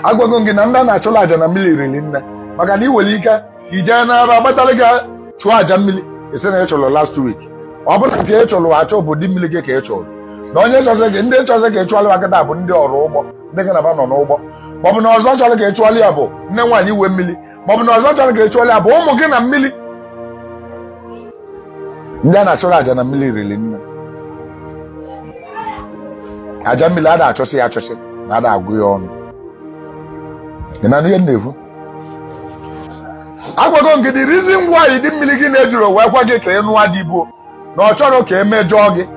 agwago m gị na ndị a na-achụrụ aja na mmiri riri nne maka na ị nwere ike ijee n'aba agbatala gị chụọ aja mmiri esi na ị chụrụ last week ọ bụrụ nke ị chụrụ achọ obodo mmiri gị ka ị chụrụ na onye chọsị gị ndị chọsị ka ị chụọrọ akịta bụ ndị ọrụ ụgbọ ndị gị na-aba nọ n'ụgbọ maọbụ na ọzọ chọrọ ka ị chụọrọ ya bụ nne nwaanyị iwe mmiri maọbụ na ọzọ chọrọ ka ị chụọrọ ya bụ ụmụ gị na mmiri ndị a na-achụrụ aja na mmiri riri nne aja mmiri a na-achọsị ya achọsị na a na-agụ ya ọnụ ị na ihe m na-ekwu agwago m gị the reason why dị mmiri gị na-ejuru wee kwa gị ka ị nụọ dị bụ na ọ chọrọ ka emejọọ gị